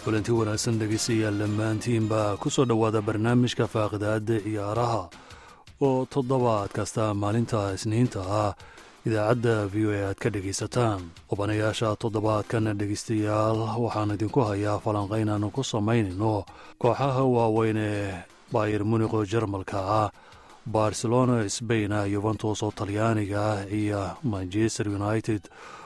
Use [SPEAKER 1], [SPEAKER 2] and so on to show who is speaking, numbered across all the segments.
[SPEAKER 1] kulanti wanaagsan dhegaystayaal dhammaantiinbaa ku soo dhowaada barnaamijka faaqidaada ciyaaraha oo toddobaad kasta maalinta isniinta ah idaacadda v o a aad ka dhegaysataan qubanayaasha toddobaadkan dhegaystayaal waxaan idinku hayaa falanqayn aanu ku samaynayno kooxaha waaweyn ee bayer muniqo jarmalka ah barcelona sbaina yuventus oo talyaaniga ah iyo manchester united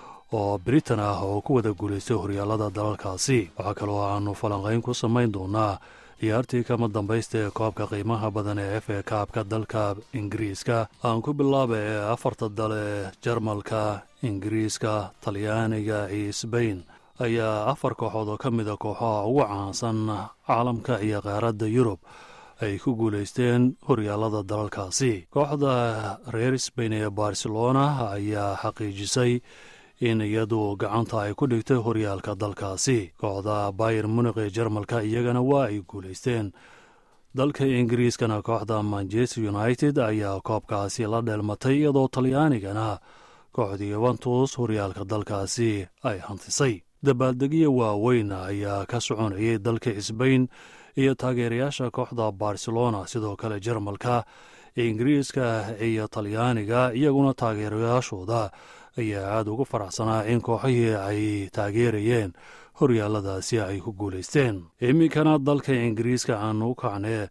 [SPEAKER 1] oo britain ah oo ku wada guulaystay horyaalada dalalkaasi waxaa kaloo aanu falanqayn ku samayn doonaa ciyaartii kama dambaysta ee koobka qiimaha badan ee f a kaabka dalka ingiriiska aan ku bilaaba ee afarta dale jarmalka ingiriiska talyaaniga iyo sbain ayaa afar kooxood oo ka mida kooxaha ugu caansan caalamka iyo qaaradda yurub ay ku guulaysteen horyaalada dalalkaasi kooxda reer sbain ee barcelona ayaa xaqiijisay in iyadu gacanta ay ku dhigtay horyaalka dalkaasi kooxda bayer munik ee jarmalka iyagana waa ay guulaysteen dalka ingiriiskana kooxda manchester united ayaa koobkaasi la dheelmatay iyadoo talyaanigana kooxda yuventus horyaalka dalkaasi ay hantisay dabaaldegyo waaweyn ayaa ka soconayay dalka sbain iyo taageerayaasha kooxda barcelona sidoo kale jarmalka ingiriiska iyo talyaaniga iyaguna taageerayaashooda ayaa aada ugu faraxsanaa in kooxihii ay taageerayeen horyaaladaasi ay ku guulaysteen iminkana dalka ingiriiska aanu u kacnee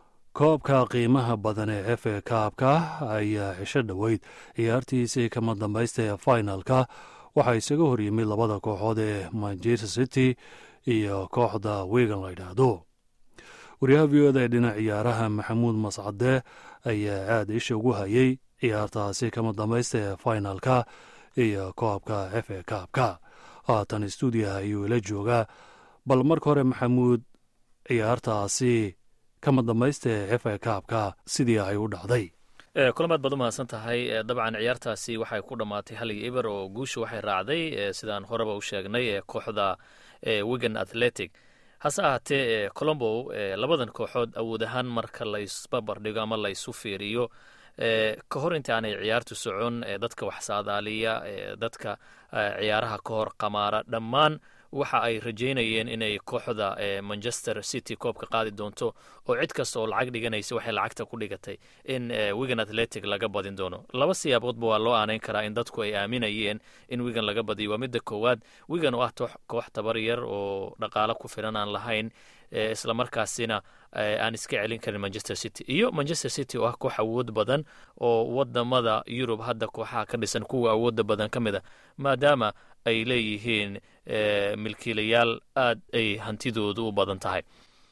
[SPEAKER 1] koobka qiimaha badan ee f a kaabka ayaa cisho dhoweyd ciyaartiisii kama dambaysta ee finalka waxaa isaga horyimid labada kooxood ee manchester city iyo kooxda wigan la yidhaahdo wariyaha v o da ee dhinac ciyaaraha maxamuud mascade ayaa aada isha ugu hayay ciyaartaasi kama dambaysta ee finalka iyo koobka f a kaabka haatan stuudiyaha ayuu ila joogaa bal marka hore maxamuud ciyaartaasi kama dambaysta ee f a kaabka sidii ay u dhacday
[SPEAKER 2] kulamaad baad u mahadsan tahay dabcan ciyaartaasi waxay ku dhammaatay hal iyo eber oo guusha waxay raacday sidaan horeba u sheegnay ee kooxda wigan athletic hase ahaatee colombo labadan kooxood awood ahaan marka laysbabardhigo ama laysu fiiriyo ka hor inta aanay ciyaartu socon dadka wax saadaaliya dadka ciyaaraha ka hor qamaara dhammaan waxa ay rajaynayeen inay kooxda manchester city koobka qaadi doonto oo cid kasta oo lacag dhiganaysa waxay lacagta ku dhigatay in wigan athletic laga badin doono laba siyaaboodba waa loo aanayn karaa in dadku ay aaminayeen in wigan laga badiyo waa midda koowaad wigan oo ah koox tabar yar oo dhaqaalo ku filan aan lahayn islamarkaasina aan iska celin karin manchester city iyo manchester city oo ah koox awood badan oo wadamada yurub hadda kooxaha ka dhisan kuwa awooda badan ka mid a maadaama ay leeyihiin milkiilayaal aad ay hantidoodu u badan tahay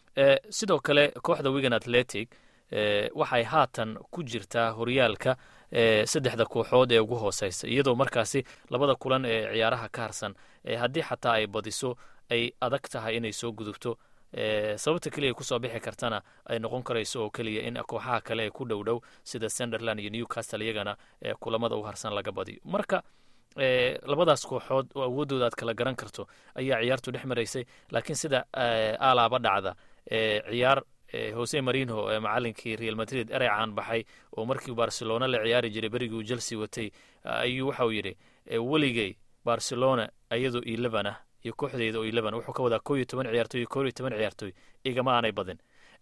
[SPEAKER 2] sidoo kale kooxda wigan athletic waxay haatan ku jirtaa horyaalka saddexda kooxood ee ugu hooseysa iyadoo markaasi labada kulan ee ciyaaraha ka harsan haddii xataa ay badiso ay adag tahay inay soo gudubto sababta keliya kusoo bixi kartana ay noqon karayso oo keliya in kooxaha kale ee ku dhow dhow sida sunderland iyo newcastle iyagana kulamada u harsan laga badiyo marka labadaas kooxood oo awooddooda aad kala garan karto ayaa ciyaartu dhex maraysay laakiin sida alaaba dhacda ciyaar jose marino macalinkii real madrid erey caan baxay oo markii barcelona la ciyaari jiray berigii uu chelsea watay ayuu waxauu yidhi weligay barcelona iyadoo eleven ah iyo kooxdeyda oo eleven wuxuu ka wadaa ko iyo toban ciyaartoy iyo ko iyo toban ciyaartoy igama aanay badin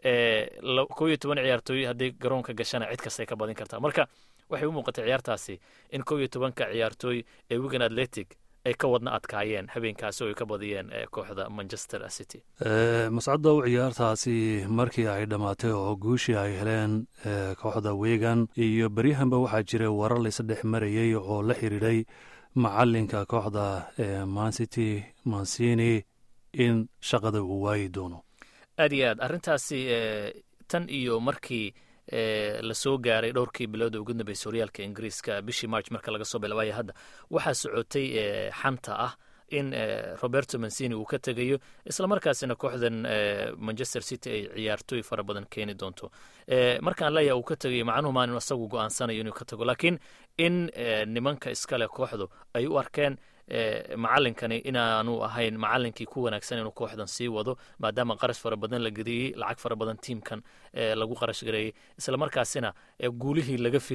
[SPEAKER 2] ko iyo toban ciyaartoy hadday garoonka gashana cid kastay ka badin kartaa marka waxay u muuqatay ciyaartaasi in kow iyo tobanka ciyaartooy ee wigan athletic ay ka wadna adkaayeen habeenkaasi oo ay ka badiyeen kooxda manchester city
[SPEAKER 1] mascadow ciyaartaasi markii ay dhammaatay oo guushii ay heleen kooxda wigan iyo beryahanba waxaa jiray warar laysdhex marayey oo la xiriiray macalinka kooxda mancity mancini in shaqada uu waayi doono
[SPEAKER 2] aad iyo aad arrintaasi tan iyo markii lasoo gaaray dhowrkii bilooda ugu dambeysay horyaalka ingiriiska bishii march marka laga soo bilaabaya hadda waxaa socotay xanta ah in roberto mancini uu ka tegayo islamarkaasina kooxdan manchester city ay ciyaartooy fara badan keeni doonto markaan leeyaha uu ka tegayo macnuhu maan inu asagu go-aansanayo inuu ka tago laakiin in nimanka iskale kooxdu ay u arkeen macalinkani inaanu ahayn macalinkii ku wanaagsan inuu kooxdan sii wado maadaama qarash fara badan la geliyey lacag fara badan tiimkan lagu qarash gareeyey islamarkaasina guulihii laga filayey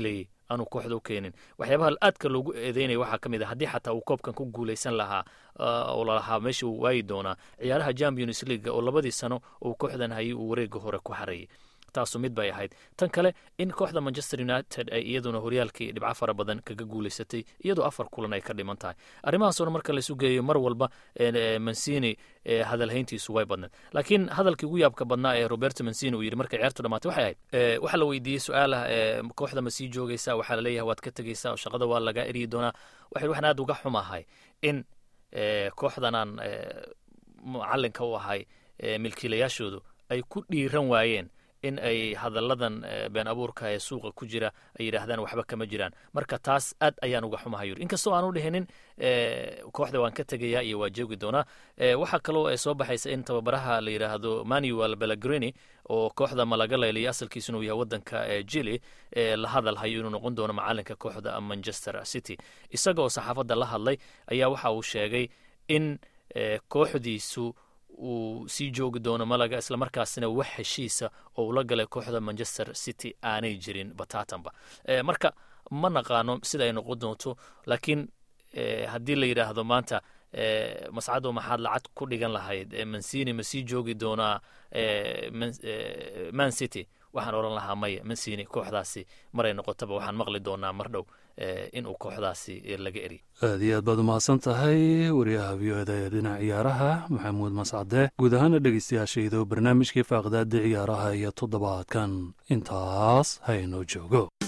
[SPEAKER 2] aanu kooxda u keenin waxyaabaha aadka loogu eedeynaya waxaa ka mid a haddii xataa uu koobkan ku guulaysan lahaa oo lalahaa meesha uu waayi doonaa ciyaaraha champions leaga oo labadii sano uu kooxdan hayay uu wareega hore ku xareeyay taasu mid bay ahayd tan kale in kooxda manchester united ay iyaduna horyaalkii dhibco fara badan kaga guulaysatay iyadoo afar kulan ay ka dhiman tahay arrimahaasoo dhan marka laisu geeyo mar walba mancini hadalhayntiisu way badneed laakiin hadalkii ugu yaabka badnaa ee roberto mancini uu yidhi markay ciyaartu dhamaatay waxay ahayd waxaa la weydiiyey su-aalah kooxda ma sii joogaysaa waxaa laleeyahay waad ka tegaysaa oo shaqada waa laga eryi doonaa waxay waxaan aad uga xumahay in kooxdanaan macalinka u ahay milkiilayaashoodu ay ku dhiiran waayeen in ay hadalladan been abuurka ee suuqa ku jira ay yidhaahdaan waxba kama jiraan marka taas aad ayaan uga xumahay yuri inkastoo aanu dhihinin kooxda waan ka tegayaa iyo waa joogi doonaa waxaa kaloo soo baxaysa in tababaraha la yidhaahdo manuel belagrini oo kooxda malaga leeliya asalkiisuna uu yahay wadanka jili la hadal hayo inuu noqon doono macalinka kooxda manchester city isaga oo saxaafadda la hadlay ayaa waxa uu sheegay in kooxdiisu uu sii joogi doono malaga islamarkaasina wax heshiisa oo ula galay kooxda manchester city aanay jirin batatanba marka ma naqaano sida ay noqon doonto laakiin haddii la yidhaahdo maanta mascado maxaad lacag ku dhigan lahayd mancini ma sii joogi doonaa man city waxaan odhan lahaa maya mancini kooxdaasi maray noqotaba waxaan maqli doonaa mar dhow inuu kooxdaasi laga eri
[SPEAKER 1] aad iyo aad baad umahadsan tahay wariyaha v o eda ee dhinaca ciyaaraha maxamuud mascade guud ahaana dhegeystayaashaydo barnaamijkii faaqdaada ciyaaraha iyo toddobaadkan intaas haynoo joogo